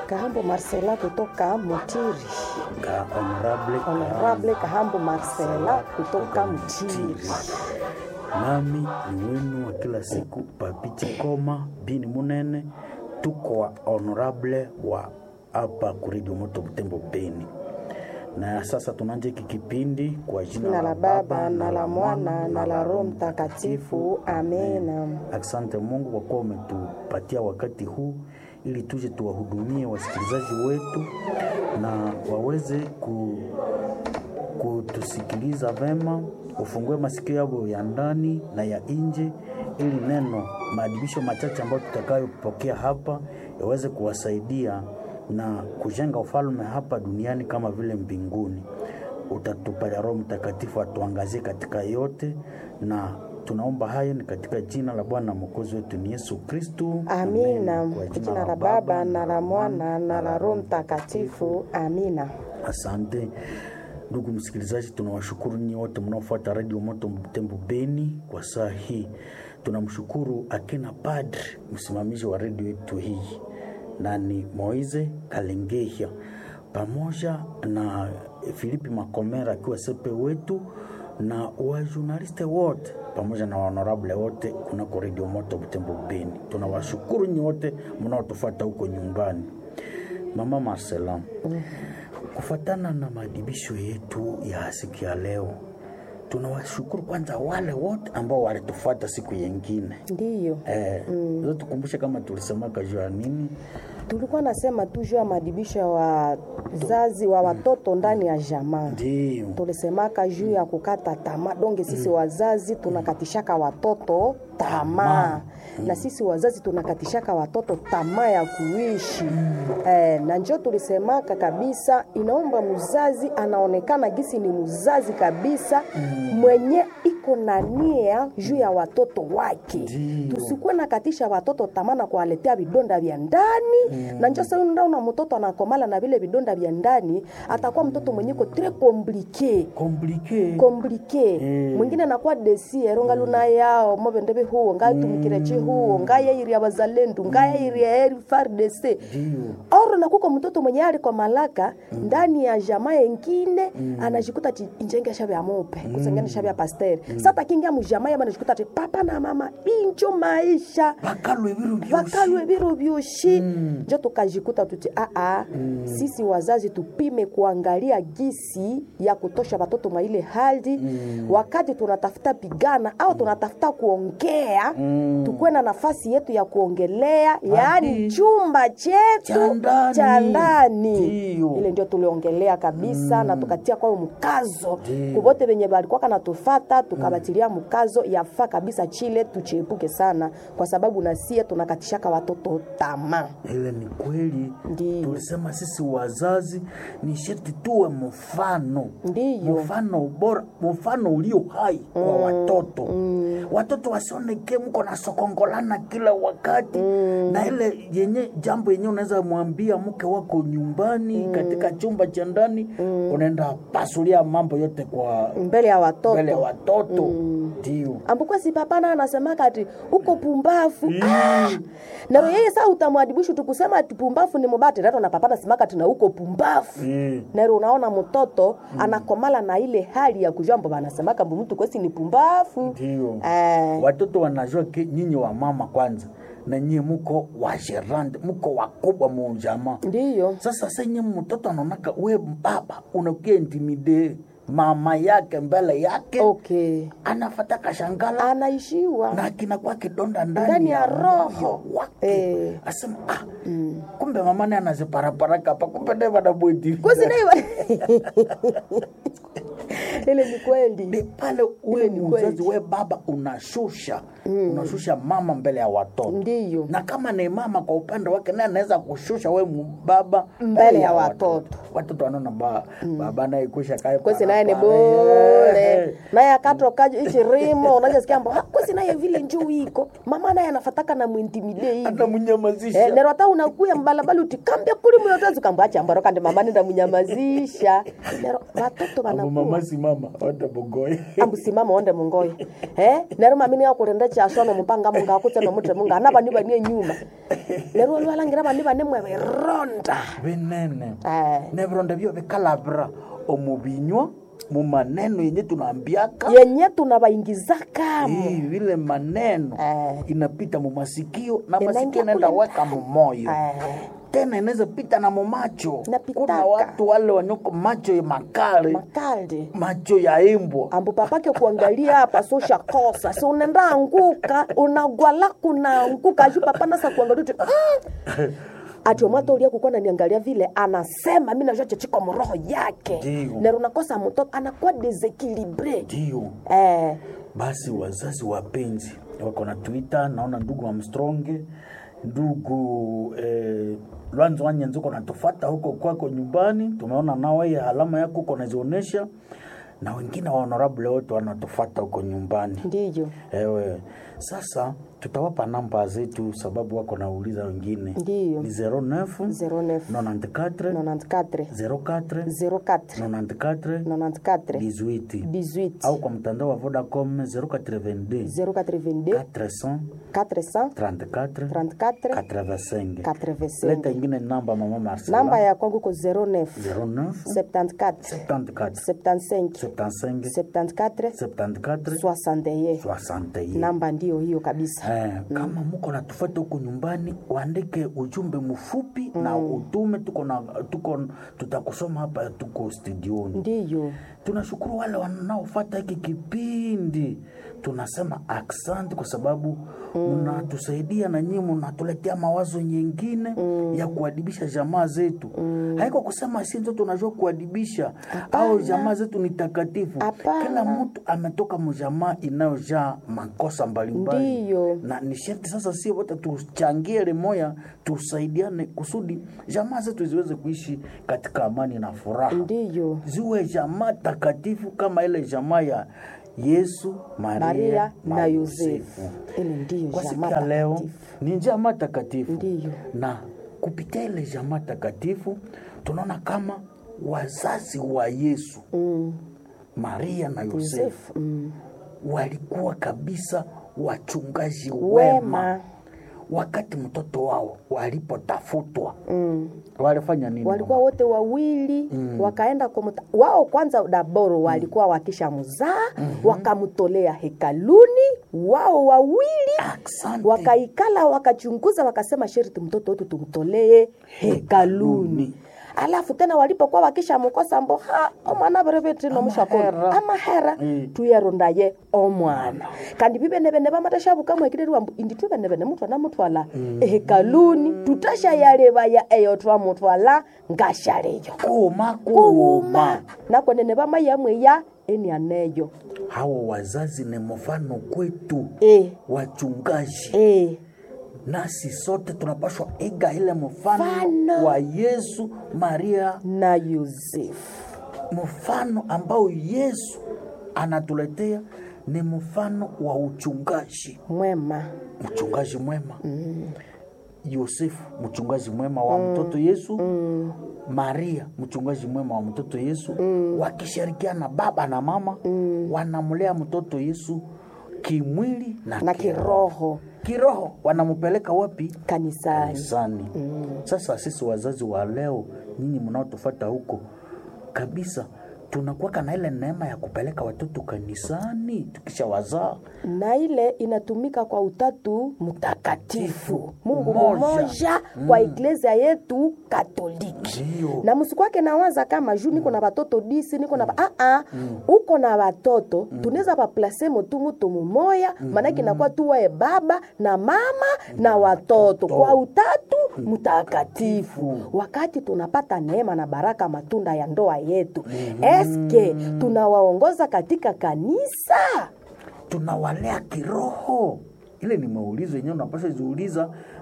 Kahambo Marcela kutoka Mutiri. Ka honorable Honorable Kahambo Marcela kutoka Mutiri. nami ni wenu wa kila siku Papichi Koma bini Munene, tuko wa honorable wa hapa kuredio moto Butembo Beni. Na sasa tunaanza hiki kipindi kwa jina Na la Baba na la Mwana na la Roho Mtakatifu. Amena. Asante Mungu kwa kuwa umetupatia wakati huu ili tuje tuwahudumie wasikilizaji wetu na waweze ku, kutusikiliza vema, ufungue masikio yao ya ndani na ya nje, ili neno maadibisho machache ambayo tutakayopokea hapa yaweze kuwasaidia na kujenga ufalme hapa duniani kama vile mbinguni. Utatupatia Roho Mtakatifu atuangazie katika yote, na tunaomba hayo ni katika jina la Bwana na Mwokozi wetu ni Yesu Kristu. Amina. Kwa jina la Baba na la Mwana na la Roho Mtakatifu. Amina. Asante ndugu msikilizaji, tunawashukuru nyinyi wote mnaofuata Radio Moto Butembo Beni kwa saa hii. Tunamshukuru akina padri msimamizi wa redio yetu hii na ni Moize Kalengehia pamoja na Filipi Makomera akiwa sepe wetu na wajurnaliste wote pamoja na honorable wote kunako redio Moto Butembo Beni. Tunawashukuru nyinyi wote mnaotufuata huko nyumbani. Mama Marcela, kufuatana na maadibisho yetu ya siku ya leo, tunawashukuru kwanza wale wote ambao walitufuata siku yengine. Ndiyo. Eh, mm. tukumbushe kama tulisemaka juu ya nini? Tulikuwa nasema tu juu ya maadibisho ya wazazi wa watoto ndani ya jamaa. Ndio. tulisemaka juu ya kukata tamaa donge sisi wazazi tunakatishaka watoto tamaa na sisi wazazi tunakatishaka watoto tamaa ya kuishi eh, na njo tulisemaka kabisa inaomba mzazi anaonekana gisi ni mzazi kabisa mwenye iko na nia juu ya watoto wake Ndio. tusikuwe nakatisha watoto tamaa na kuwaletea vidonda vya ndani na njo sasa unaona mtoto anakomala na vile vidonda vya ndani atakuwa mtoto mwenye ko tres compliqué Komplike. komplike Mm. mwingine anakuwa desiero ngaluna yao mobendebe huo ngatumikire chi huo ngayairia bazalendu ngayairia eri fardc Ndio. oro nakuko mtoto mwenye ali kwa malaka ndani ya jamaa yengine anajikuta chi injenge shabe ya mope kusengene shabe ya pasteur sasa kingia mujamaa yaba anajikuta ati papa na mama injo maisha Bakalwe biru byoshi. vakalwe biro vyoshi njo tukajikuta tuti aa sisi wazazi tupime kuangalia gisi ya kutosha watoto mwa ile hali wakati tunatafuta pigana au tunatafuta kuongea tukuwe na nafasi yetu ya kuongelea yaani chumba Cha chetu ndani. cha ndani Ndiyo. ile ndio tuliongelea kabisa na tukatia kwayo mkazo Ndiyo. kuvote venye balikuwaka natufata tukabatilia mkazo yafaa kabisa chile tuchiepuke sana kwa sababu nasie tunakatishaka watoto tamaa Ile ni kweli. Ndiyo. Tulisema sisi wazazi ni sharti tuwe mfano, Ndiyo. mfano bora, mfano ulio hai kwa watoto. Watoto wasioneke mko na sokongolana kila wakati na ile yenye jambo yenye unaweza mwambia mke wako nyumbani katika chumba cha ndani, unaenda pasulia mambo yote kwa mbele ya watoto mbele ya watoto. Ndio. ambukuwa si papana anasemaka ati uko pumbafu ah! naro yeye saa utamwadibishu tukusema ati pumbafu ni mubati rato na papana simaka ati na uko pumbafu Mm. nero unaona mtoto anakomala na ile hali ya kujua mbo banasemaka mbu mtu kwesi ni pumbafu Ndio. eh, watoto wanajua ke nyinyi wa mama kwanza na nyinyi muko wa gerande muko wakubwa mujamaa ndiyo sasa senye mtoto anaonaka we baba unakia intimide mama yake mbele yake okay anafata kashangala anaishiwa na kinakuwa kidonda ndani, Ndani ya roho. moyo wake Eh. asema ah, kumbe mama naye anaziparaparaka hapa kumbe naye wanabweti kwesi naiwa ile ni ni kweli pale we Ile ni mzazi kweli. we baba unashusha unashusha mama mbele ya watoto ndiyo na kama ni mama kwa upande wake naye anaweza kushusha we mu- baba Mbele ya watoto. watoto wanaona ba, baba naye kusha kae kwesi naye ni parapara. bure naye akatokaje ichirimo unajasikia mbo "Ah, kwesi naye vile njuu iko mama naye anafataka na mwintimide hivi anamnyamazisha Eh, nero hata unakuya mbalabala utikambia kuli muyotezu kambwacha ambaro kandi mama nenda munyamazisha nero watoto abo wanakuwa mama si mama watabogoye ambusimama onde mungoyo eh nero mami ni akurenda chaswa nomupanga munga akutse nomutre munga ana bani bani enyuma lero lwalangira bani bane mwe bironda binene Eh. nebironda byo bikalabira omubinywa mu maneno yenye tunaambiaka yenye tunabaingizaka Hii, vile maneno Eh. inapita mu masikio na Inaingia masikio inaenda kule weka mu moyo Eh. tena inaweza pita na mumacho Inapitaka. kuna watu wale wanyoko macho ya makali makaldi macho ya imbwa ambu papake kuangalia hapa sosha kosa si unaenda anguka unagwala kunaanguka aju papa nasa kuangalia uti mm. ati omwata ulia kukuwa naniangalia vile anasema mi najua chechiko mroho yake Ndiyo. nero nakosa mtoto anakuwa desekilibre ndio eh, basi wazazi wapenzi wako na twitter naona ndugu amstronge ndugu eh, lwanzo wanyenzi uko natufata huko kwako nyumbani tumeona nawe alama yako uko nazionyesha na wengine wa honorable wote wanatufata huko nyumbani ndiyo ewe sasa tutawapa namba zetu sababu wako nauliza wengine Ndiyo. ni 09 09 94 94 04 04 94 94 18 18 au kwa mtandao wa Vodacom 082 082 400 400 34 34 85 85 leta ingine namba mama Marcela namba ya kwangu ko 09 09 74 74 75 75 74 74 61 61 namba ndiyo hiyo kabisa Eh, kama muko natufuata huko nyumbani uandike ujumbe mfupi na utume tuko na tuko tutakusoma hapa tuko studioni ndiyo tunashukuru wale wanaofata hiki kipindi tunasema aksanti kwa sababu mnatusaidia na nyinyi mnatuletea mawazo nyingine ya kuadibisha jamaa zetu haiko kusema si ndio tunajua kuadibisha au jamaa zetu ni takatifu Hapana. kila mtu ametoka mjamaa inayojaa makosa mbalimbali Ndiyo. na ni sharti sasa si wote tuchangie limoya tusaidiane kusudi jamaa zetu ziweze kuishi katika amani na furaha ndiyo ziwe jamaa takatifu kama ile jamaa ya Yesu, Maria, maria na na Yosefu. yosefu ile ndiyo Kwa siku jamaa ya leo takatifu. ni jamaa takatifu, Ndiyo. na kupitia ile jamaa takatifu tunaona kama wazazi wa Yesu Mm, Maria na Yosefu yosefu mm. walikuwa kabisa wachungaji wema, wema wakati mtoto wao walipotafutwa mm. walifanya nini? walikuwa mama? wote wawili mm. wakaenda kumuta, wao kwanza daboro walikuwa wakisha mzaa mm-hmm. wakamtolea hekaluni wao wawili Asante. wakaikala wakachunguza wakasema sherti mtoto wetu tumtolee hekaluni Hekaluni. alafu tena walipokuwa wakisha mkosa mbo ha omwana berevetino mushakolo Amahera. amahera Mm. tuyarondaye omwana kandi bibenebene bamatashabukamwekirirwa mbu indi tubenebene mutwana mutwala ehekaluni tutashayalebaya eyo twamutwala ngashaleyo kuuma kuuma kuuma nakwenene bamayamweya enianeyo hawa wazazi ni mfano kwetu e, wachungaji e. nasi sote tunapaswa iga ile mfano Mfano. wa yesu maria na yosefu mfano ambao yesu anatuletea ni mfano wa uchungaji mwema mchungaji mwema yosefu mchungaji mwema wa mtoto yesu maria mchungaji mwema wa mtoto yesu wakishirikiana baba na mama wanamlea mtoto yesu kimwili na, na kiroho kiroho wanampeleka wapi kanisani kanisani sasa sisi wazazi wa leo nyinyi mnaotufata huko kabisa tunakuwaka na ile neema ya kupeleka watoto kanisani tukisha wazaa na ile inatumika kwa utatu mtakatifu mungu Mmoja. mmoja kwa iglesia yetu katoliki Ndiyo. na msikwake nawaza kama juu niko na watoto disi niko na ba- ah, ah, uko na watoto tunaweza vaplase motu mutu mumoya maanake inakuwa tuwae baba na mama na watoto kwa utatu mtakatifu wakati tunapata neema na baraka matunda ya ndoa yetu eske tunawaongoza katika kanisa tunawalea kiroho ile ni maulizo yenyewe unapasha ziuliza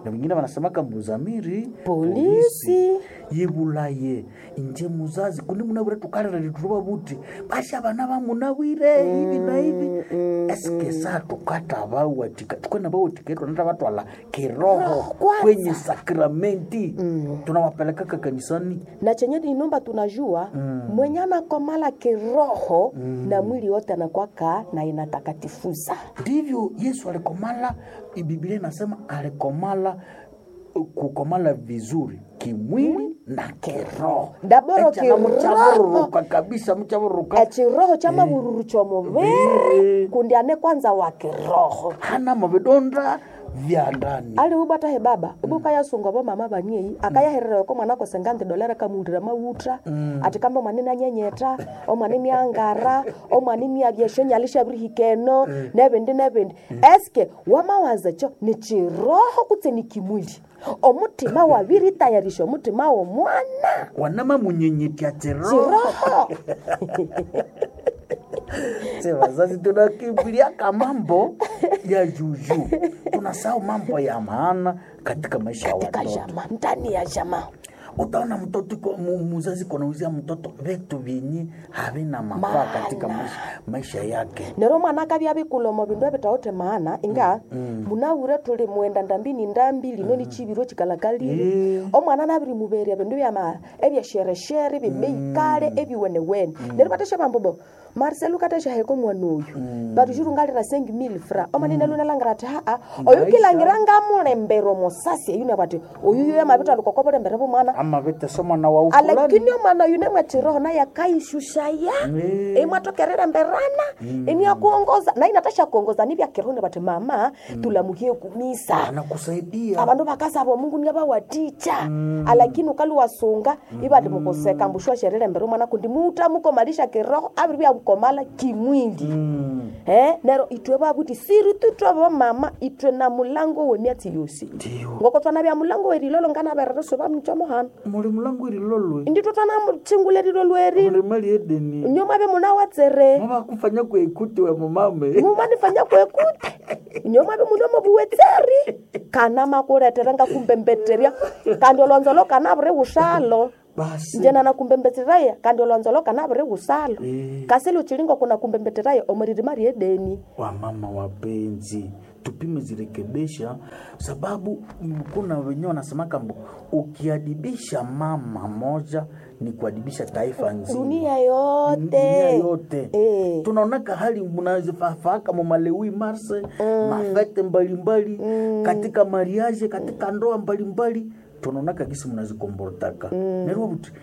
na wengine wanasemaka muzamiri Polisi. yibulaye inje muzazi kundi munawire tukalira lituruba buti basha bana bamunawire hivi na hivi eske saa tukata bawatika tukwena bawatika tunata batwala kiroho kwanza. kwenye sakramenti tunawapelekaka kanisani na chenye inomba tunajua mwenye anakomala kiroho na mwili wote anakwaka na inatakatifuza ndivyo yesu alikomala biblia inasema alikomala kukomala vizuri kimwili na kiroho Daboro Echa na kiroho. mchavururuka kabisa mchavururuka echiroho cha mavururu chomuviri Viri. kundi ane kwanza wa kiroho hana mavidonda vya ndani ali ubata he baba ubuka yasunga bo mama baniei akayaherera ko mwana ko sengante dolera kamundira mawutra ati kamba mwana na nyenyeta o mwana ni angara o mwana ni abyesho nyalisha brihikeno nebindi nebindi eske wamawaza cho ni chiroho kutse ni kimwili omutima wabiri tayarisha omutima womwana wanama munyenyetya chiroho chiroho Se wazazi tunakimbiliaka mambo ya juju tunasahau mambo ya maana katika maisha ya katika watoto jama ndani ya jama utaona mtoto iko- mu- muzazi konauzia mtoto vitu vyenye havina mafaa Maana. katika maisha, maisha yake nero mwana akabya bikulomo bindu ebitaote maana inga munawure tuli mwenda ndambini ndambi lino ni chibiro chikalakalire omwana nabiri muberia bindu byama ebyashereshere bimeikale ebiwenewene nero batesha bambobo marcel ukatesha heko mwana oyu batu chirungalira sengi mil fra omanene lunalangira ati haa oyu Maisha. kilangira ngamulembero mosasi eyuna bati oyu yo yamabita lukokobulembere bumwana ama vitese mwana wa ufulani alakini omwana oyu nemwetiroho naye akaishushaya Mm. imwatokerera mberana iniakuongoza na inatasha kuongoza nivya kiroho bati mama tulamuhie kumisa anakusaidia abandu bakasaba omungu niabawaticha alakini ukali wasunga ibandi mukoseka mbushwa sherere mbere mwana kundi muta mukomalisha kiroho abiri byakukomala kimwili Mm. eh nero itwe babuti siri tutwe mama itwe na mulango wemyatsi yosi Ndiyo. ngoko twana bya mulango werilolo ngana berereso bamchomo hano mulimu langu ililolwe inditwe twana muchingulelilo lweri mulimali edeni nyoma be muna watsere mavakufanya kuekuti we mumame mumanifanya kwekute nyoma be mulomo buwetseri kana makuletera nga kumbembetterya kandi olonzolo kana buri bushalo basi njena na kumbembetteraya kandi olonzolo kana buri busalo Eh. kasili uchilingo kuna kumbembetteraya omuriri mari edeni wamama wapenzi tupime zirekebisha sababu mm, kuna wenyewe wanasemaka mbo ukiadibisha mama moja ni kuadibisha taifa nzima dunia yote dunia yote Eh. tunaonaka hali mnazifafaka mumalewi marse mafete mbalimbali katika mariage katika ndoa mbalimbali tunaonaka gisi mnazikombortaka nerwo buti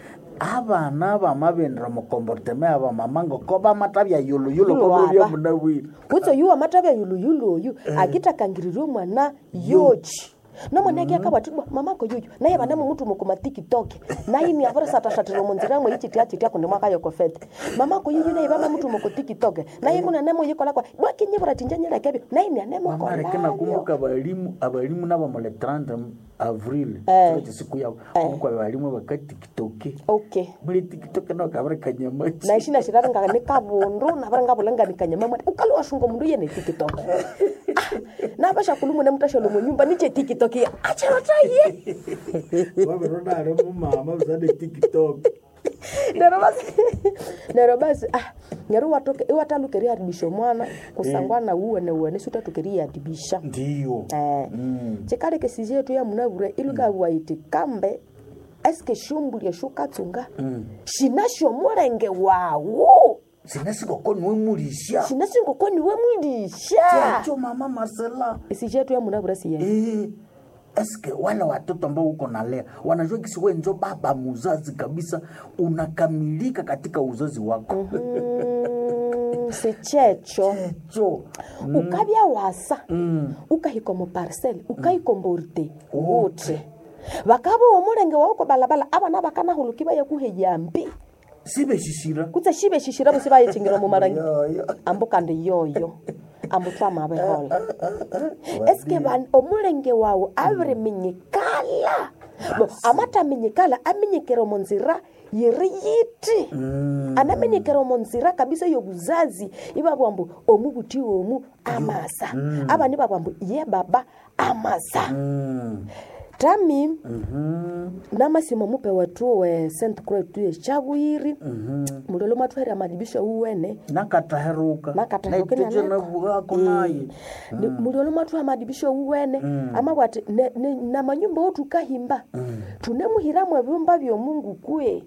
abana bamabendera mukomborteme aba mama ngoko bamatabya yuluyulu Yulo kobulya aba. munawiri kutso yuwa matavya yuluyulu oyu akitakangiririe omwana yochi nomwana ake akabatibwa mamako yuyu naye banemu mutu mukuma tikitoke naye ni avore satashatira munzira mwe ichitia chitia kundi mwaka yokofete mamako yuyu naye bama mutu muku tikitoke naye kuna nemo yikola kwa bwakinyibura tinjanyira kebyo naye ni anemo mamareke kola nakumbuka abalimu abalimu nabo mule 30 avril Eh. kile siku yabo kumbuka abalimu bakatikitoke okay muli tikitoke nao kabare kanyamachi na ishina shiraringa ni kabundu navara ngavulanganikanya mamwana ukali washunga mundu yene tikitoke navasha kulumune mutasholo munyumba niche tikitoke acherotaye waveronare mumama uzade tikitoke nero basi nero basi ah nero watoke iwatalukeria adibisha mwana kusangwa na uwene uwene sutatukeria adibisha ndiyo eh Mm. chikale kesisi yetu ya munavure ilukawaiti kambe eske shumbulie shukatsunga shinasho mulenge wawo sinasikokoni wemulisha shinasingokoni we mwilisha chacho mama marcela isi yetu ya munavure siye Eh, eske wale watoto ambao uko nalea wanajua kisi we njo baba muzazi kabisa unakamilika katika uzazi wako Mm, si checho cho ukavya wasa ukahika muparcel ukaikomborte wote vakava omulenge wauko balabala avana vakanahuluki vaye kuheyambi sibeshishira kutse shive shishira vosi vayechingira mumarangi Yoyo. ambo kandi yoyo ambo twamavehola eske van- omulenge wawu aviri minyikala bo amataminyikala aminyikire munzira yiri yiti anamenyekera omo nzira kabisa yobuzazi ibabwa mbu omu buti omu amasa abani babwa mbu ye baba amasa Mm. tami Mhm. namasimo mupe watu we st croix tuye chabwiri mulolo mwatwere amadibisho uwene nakataheruka Nakataheruka naitete nanako. nabwako naye Ni- mulolo mwathu amadibisho uwene amabwati ne- ne- na manyumba otu kahimba tunemuhiramu ebyumba byomungu kwe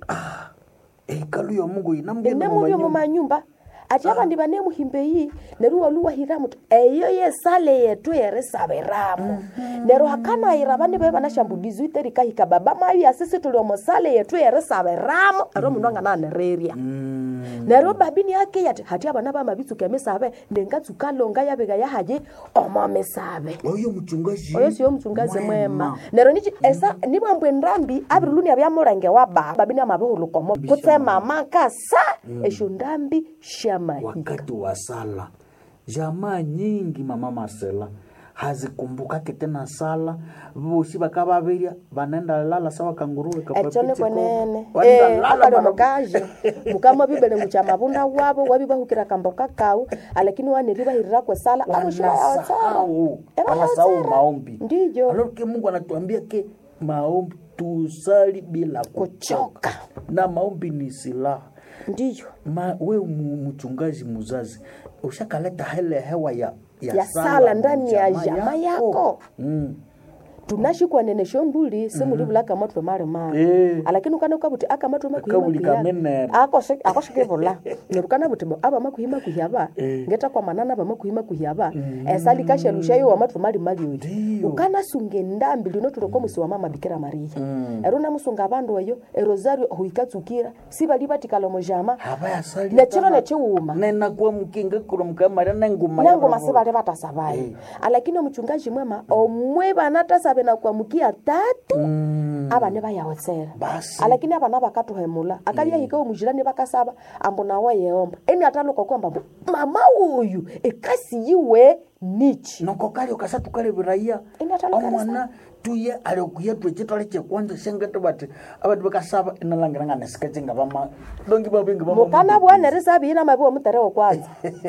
ehikalu ya mungu inemubyo mu manyumba ati abandi banemuhimba eyi neru waluwahiramu ti eyo yesale yetu yerisabiramu neru hakanayira bane be banashambulizi iterikahika baba mayu asisi tuli omosale yetu yerisabiramu ero mundu angananererya neryo babini yake yati hati abana bamabitsuka emisabe nengatsukalonga yabika yahaji omo misabe oyo muchungaji oyo siyo mchungazi mwema neryo nichi esa nibwambwe ndambi abiriluni abyamulenge wa baba babini amabihulukomo kutsema makasa esyo ndambi shamahika wakati wa sala jamaa nyingi mama Marcela hazikumbukake tena sala vosi vakavavirya vanaenda lala sawa kanguruwe ekyo nikwenene Wanaenda lala akali mara- omukazi mukama bibele mucha mabunda wabo wabibahukira kamboka kau alakini waneri bahirira kwesala wanasahau wanasahau maombi ndiyo Alors ke mungu anatuambia ke maombi tusali bila kuchoka kuchoka na maombi ni silaha ndiyo Ma, we mu- mchungaji muzazi ushakaleta hele hewa ya, Ya sala ndani ya jamaa yako. mm. tunashikwa nene shombuli simulivula akamatwe mali mali Eh. alakini ukana ukabuti akamatwe Akabuli kamenere. akoshikivula nerukana buti bo aba makuhima kuhyaba ngeta kwa manana ba makuhima kuhyaba esali kashelusha yo wamatwe mali mali oyo Ndiyo. ukana sunge ndambi lino tuloko musi wa mama bikira maria ero namusunga abandu eyo erosario huikatsukira sibali batikala mujama havayasali nechiro nechiwuma nenakuwa mukinga kurumukamaria nenguma nangoma sibali batasabayo alakini omuchungaji mwema omwe banatasabe na kuamukia tatu abane bayawotsera Basi. alakini abana bakatuhemula akalyahika omujirani bakasaba ambu nawe yeomba eni ataluka kwamba mbu mama uyu ekasi yiwe nichi noko kali ukasa tukaleviraia Inataloka omwana tuye aliokuya twecitwale cekwanza shengete bati abati bakasaba inalangiranga nesikecenga vama dongi bavingi mukana bwana risabihina mabiwa muterewo kwanza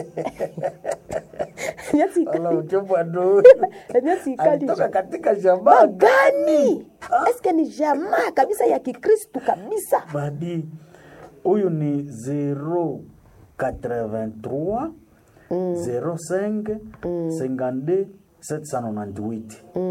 alautebwado emyatsi alitoka ikalisha katika jamaa gani eske ni jamaa kabisa ya kikristu kabisa badi huyu ni 083 05 52 798